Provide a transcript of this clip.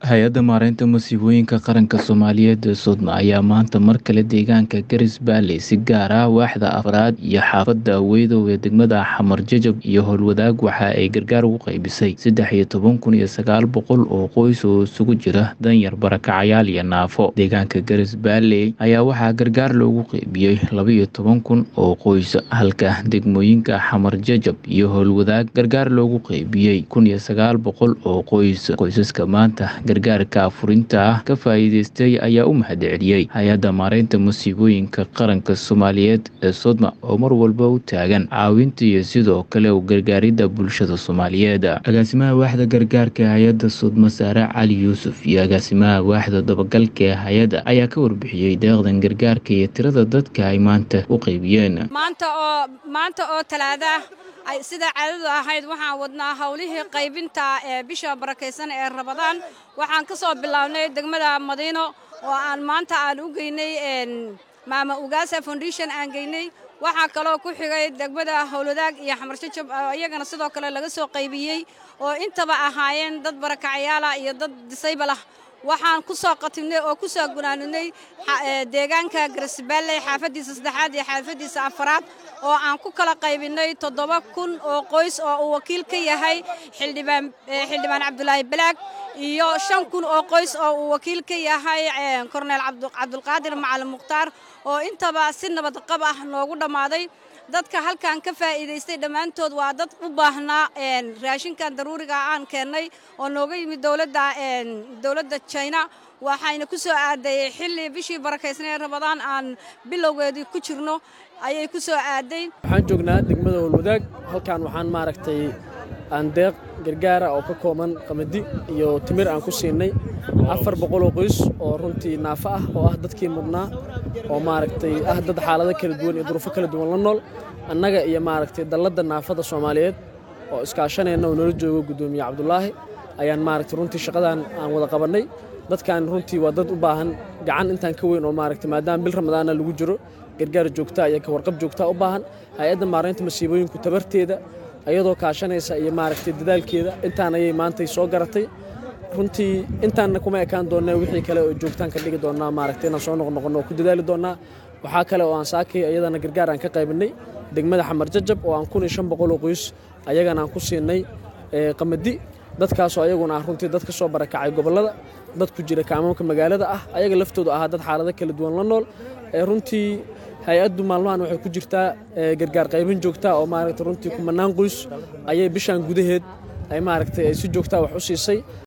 hay-adda maareynta masiibooyinka qaranka soomaaliyeed ee sodma ayaa maanta mar kale deegaanka garis baalley si gaar ah waaxda afraad iyo xaafadda aweydow ee degmada xamar jajab iyo howlwadaag waxa ay gargaar ugu qaybisay saddex iyo toban kun iyo sagaal boqol oo qoys oo isugu jira danyar barakacayaal iyo naafo deegaanka garis baalley ayaa waxaa gargaar loogu qaybiyey laba iyo toban kun oo qoys halka degmooyinka xamar jajab iyo howlwadaag gargaar loogu qaybiyey kun iyo sagaal boqol oo qoys qoysaska maanta gargaarka afurinta ah ka faa'iideystay ayaa u mahad celiyey hay-adda maareynta masiibooyinka qaranka soomaaliyeed ee sodma oo mar walba u taagan caawinta iyo sidoo kale u gargaaridda bulshada soomaaliyeed agaasimaha waaxda gargaarka ee hay-adda sodma saare cali yuusuf iyo agaasimaha waaxda dabagalka ee hay-adda ayaa ka warbixiyey deeqdan gargaarka iyo tirada dadka ay maanta u qaybiyeen maanta oo maanta oo talaada sida caadadu ahayd waxaan wadnaa howlihii qaybinta ee bisha barakaysan ee rabadaan waxaan ka soo bilownay degmada madiino oo aan maanta aan u geynay maama ugaasa foundation aan geynay waxaa kaloo ku xigay degmada howlwadaag iyo xamarjajab oo iyagana sidoo kale laga soo qaybiyey oo intaba ahaayeen dad barakacayaala iyo dad disaybal ah waxaan ku soo qatimnay oo ku soo gunaanunay deegaanka garisbaalley xaafaddiisa saddexaad iyo xaafaddiisa afaraad oo aan ku kala qaybinay toddoba kun oo qoys oo uu wakiil ka yahay xildhibaan xildhibaan cabdulaahi balaag iyo shan kun oo qoys oo uu wakiil ka yahay korneel cabdulqaadir macalin mukhtaar oo intaba si nabadqab ah noogu dhammaaday dadka halkan ka faa'iidaystay dhammaantood waa dad u baahnaa raashinkan daruuriga aan keennay oo nooga yimid dowladda dowladda china waxayna ku soo aadayey xilli bishii barakaysnay rabadaan aan bilowgeedii ku jirno ayay ku soo aaday waxaan joognaa degmada howlwadaag halkan waxaan maaragtay aan deeq gargaara oo ka kooban qamadi iyo timir aan ku siinay afar boqoloo qoys oo runtii naafo ah oo ah dadkii mudnaa oo maaragtay ah dad xaalado kala duwan iyo duruufo kala duwan la nool annaga iyo maaragtay dalladda naafada soomaaliyeed oo iskaashanayna oo noola joogo guddoomiye cabdulaahi ayaan maaragtay runtii shaqadan aan wada qabannay dadkan runtii waa dad u baahan gacan intaan ka weyn oo maaragtay maadaama bil ramadaana lagu jiro gargaar joogtaa iyo ka warqab joogtaa u baahan hay-adda maareynta masiibooyinku tabarteeda ayadoo kaashanaysa iyo maaragtay dadaalkeeda intaan ayay maantay soo garatay runtii intaanna kuma ekaan doonnaa wixii kale oo joogtaan ka dhigi doonnaa maaragtay inaan soo noqnoqonno oo ku dadaali doonnaa waxaa kale oo aan saakay ayadana gargaar aan ka qaybinay degmada xamar jajab oo aan kun iyo shan boqol oo qoys ayagana aan ku siinay qamadi dadkaasoo ayaguna ah runtii dad ka soo barakacay gobollada dad ku jira kaamamka magaalada ah ayaga laftoodu ahaa dad xaalado kala duwan la nool runtii hay-addu maalmahan waxay ku jirtaa gargaar qaybin joogtaa oo maaragtay runtii kumanaan qoys ayay bishaan gudaheed ay maaragtay ay si joogtaa wax u siisay